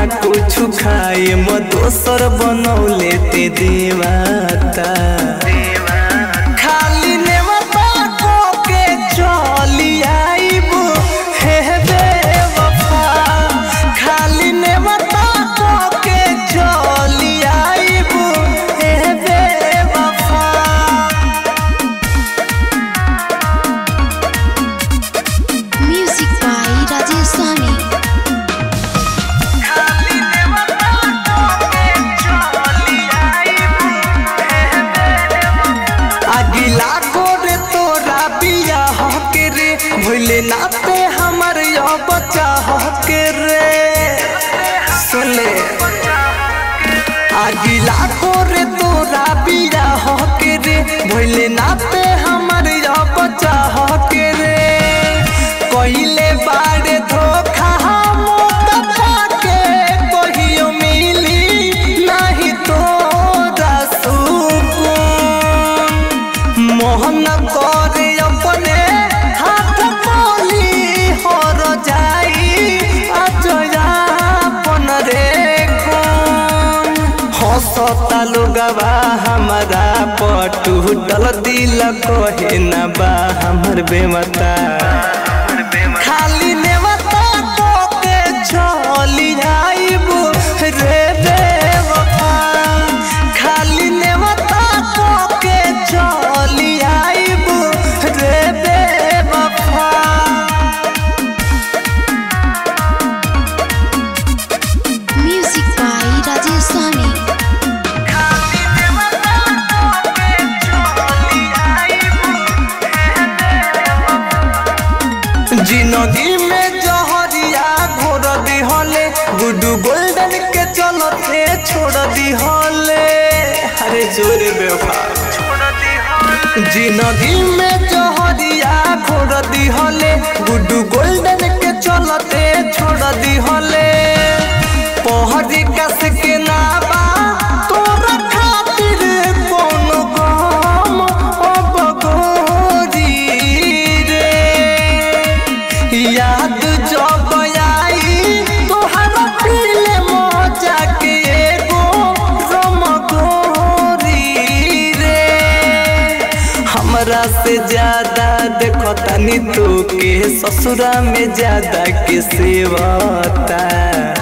कुछ खाए म दोसर बनौले ते देवाता खाली नेवता को के चली आइबू हे बेवफा खाली नेवता को के चली आइबू हे बेवफा Music by Rajesh Sami. खाली नेवता को के चली आइबू अगिला गोरे तोरा बिया हके रे भइले नाते हमर यो बच्चा हके रे सुले अगिला गोरे तोरा बिया हके रे भइले नाते हमर यो बच्चा हके रे कहिले बारे धोखा मोटा के कहियो मिली नहीं तोरा सुकून मोहन करे अपने हाथ बोली हर जाई अजयापन रे कौन हंसता लोगवा हमारा पटुटल दिल कहे न बा हमर बेमता खाली नेवता को के चली आइबू रे बेवफा खाली नेवता को के चली आइबू रे बेवफा Music by Rajesh Sami. खाली नेवता को के चली आइबू जिंदगी में जहरिया घोर दिहले गुड्डू गोल्डन के चलते छोड़ दिहले अरे जोरे बेवफा जिंदगी में जहरिया घोर दिहले गुड्डू गोल्डन के चलते छोड़ दिहले पहरी कस के नाबा तोरा खातिर कोनो गम अब गोरी रे याद जब आई तोहरा पीले मजा के एगो रमगोरी रे हमरा से ज्यादा देखो तनी तो के ससुरा में ज्यादा के सेवता